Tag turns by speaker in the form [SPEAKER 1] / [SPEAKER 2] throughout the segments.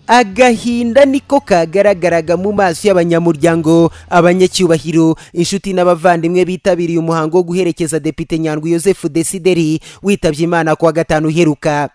[SPEAKER 1] agahinda niko kagaragaraga mu maso y'abanyamuryango abanyacyubahiro inshuti n'abavandimwe bitabiriye umuhango wo guherekeza depite nyandwi yosefu desideri witabye imana kuwa gatanu uheruka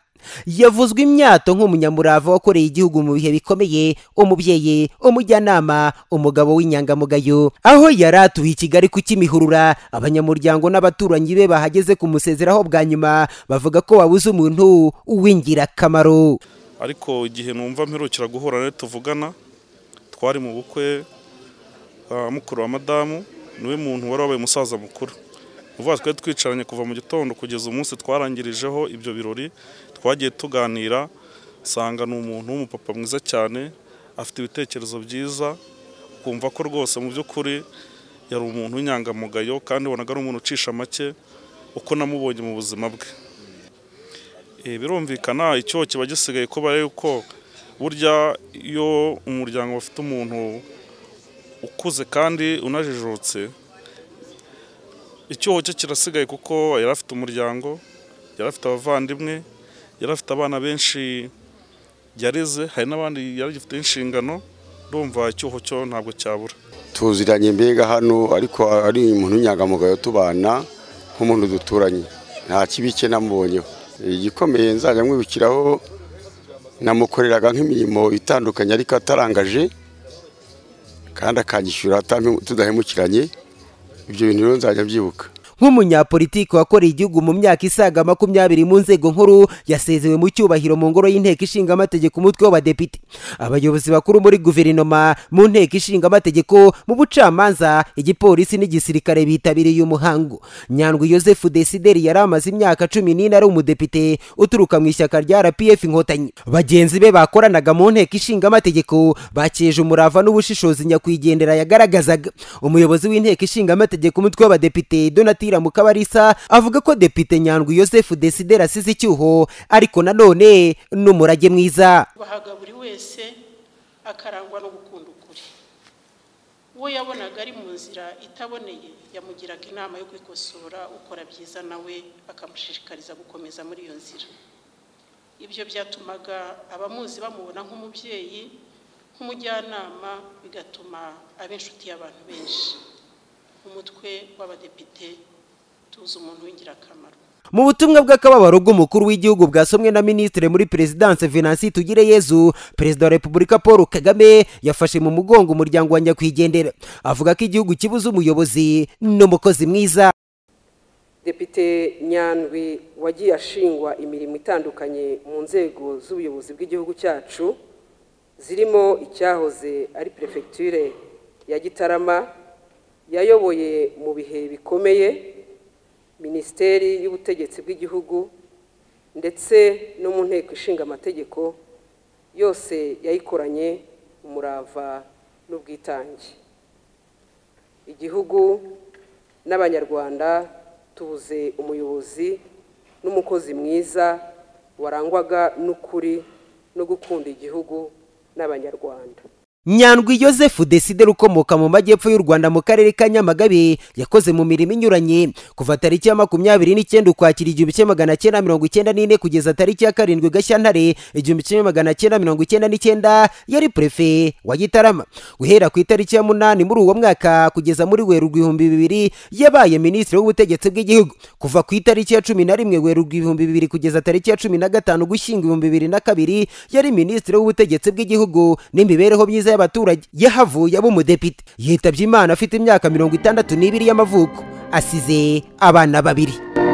[SPEAKER 1] yavuzwe imyato nk'umunyamurava wakoreye igihugu mu bihe bikomeye umubyeyi umujyanama umugabo w'inyangamugayo aho yari atuye i kigali ku kimihurura abanyamuryango n'abaturanyi be bahageze kumusezeraho bwa nyuma bavuga ko wabuze umuntu w'ingirakamaro
[SPEAKER 2] ariko igihe numva mperukira guhura nawe tuvugana twari mu bukwe mukuru wa madamu niwe muntu wari wabaye umusaza mukuru uvuga twari twicaranye kuva mu gitondo kugeza umunsi twarangirijeho ibyo birori twagiye tuganira usanga ni umuntu w'umupapa mwiza cyane afite ibitekerezo byiza ukumva ko rwose mu by'ukuri yari umuntu w'inyangamugayo kandi ubonaga ari umuntu ucisha make uko namubonye mu buzima bwe birumvikana icyo kiba gisigaye kuba yuko burya iyo umuryango bafite umuntu ukuze kandi unajijutse icyuho cye kirasigaye kuko yari afite umuryango yari afite abavandimwe yari afite abana benshi yareze hari n'abandi yari agifite inshingano ndumva icyuho cyo ntabwo cyabura
[SPEAKER 3] tuziranye mbega hano ariko ari umuntu w'inyangamugayo tubana nk'umuntu duturanye nta kibi cye namubonyeho igikomeye nzajya mwibukiraho namukoreraga nk'imirimo itandukanye ariko atarangaje kandi akanyishyura tudahemukiranye ibyo bintu rero nzajya byibuka
[SPEAKER 1] nk'umunyapolitiki wakoreye igihugu mu myaka isaga makumyabiri mu nzego nkuru yasezewe mu cyubahiro mu ngoro y'inteko ishinga amategeko umutwe w'abadepite abayobozi bakuru muri guverinoma mu nteko ishinga amategeko mu bucamanza igipolisi n'igisirikare bitabiriye uyu muhango nyandwi yosefu desideri yari amaze imyaka cumi n'ine ari umudepite uturuka mu ishyaka rya rpf inkotanyi bagenzi be bakoranaga mu nteko ishinga amategeko bakeje umurava n'ubushishozi nyakwigendera yagaragazaga umuyobozi w'inteko ishinga amategeko umutwe w'abadepite donatire mu kabarisa avuga ko depite nyandwi yosefu desidera asize icyuho ariko nanone n'umurage mwiza
[SPEAKER 4] bahaga buri wese akarangwa no gukunda ukuri uwo yabonaga ari mu nzira itaboneye yamugiraga inama yo kwikosora ukora byiza nawe akamushishikariza gukomeza muri iyo nzira ibyo byatumaga abamuzi bamubona nk'umubyeyi nk'umujyanama bigatuma aba inshuti y'abantu benshi umutwe w'abadepite tuzi umuntu w'ingirakamaro
[SPEAKER 1] mu butumwa bw'akababaro bw'umukuru w'igihugu bwasomwe na minisitiri muri perezidanse venansi tugireyezu perezida wa repubulika paul kagame yafashe mu mugongo umuryango wa nyakwigendera avuga ko igihugu kibuze umuyobozi n'umukozi mwiza
[SPEAKER 5] depite nyandwi wagiye ashingwa imirimo itandukanye mu nzego z'ubuyobozi bw'igihugu cyacu zirimo icyahoze ari perefegiture ya gitarama yayoboye mu bihe bikomeye minisiteri y'ubutegetsi bw'igihugu ndetse no mu nteko ishinga amategeko yose yayikoranye umurava n'ubwitange igihugu n'abanyarwanda tubuze umuyobozi n'umukozi mwiza warangwaga n'ukuri no gukunda igihugu n'abanyarwanda
[SPEAKER 1] nyandwi yosefu desideri ukomoka mu majyepfo y'u rwanda mu karere ka nyamagabe yakoze mu mirimo inyuranye kuva tariki ya makumyabiri n'icyenda ukwakira igihumbi kimwe magana cyenda mirongo icyenda n'ine kugeza tariki ya karindwi gashyantare igihumbi kimwe magana cyenda mirongo icyenda n'icyenda yari perefe wa gitarama guhera ku itariki ya munani muri uwo mwaka kugeza muri werurwe ibihumbi bibiri yabaye minisitiri w'ubutegetsi bw'igihugu kuva ku itariki ya cumi na rimwe werurwe ibihumbi bibiri kugeza tariki ya cumi na gatanu gushyingo ibihumbi bibiri na kabiri yari minisitiri w'ubutegetsi bw'igihugu n'imibereho myiza y'abaturage yahavuye aba umudepite yitabye imana afite imyaka mirongo itandatu n'ibiri y'amavuko asize abana babiri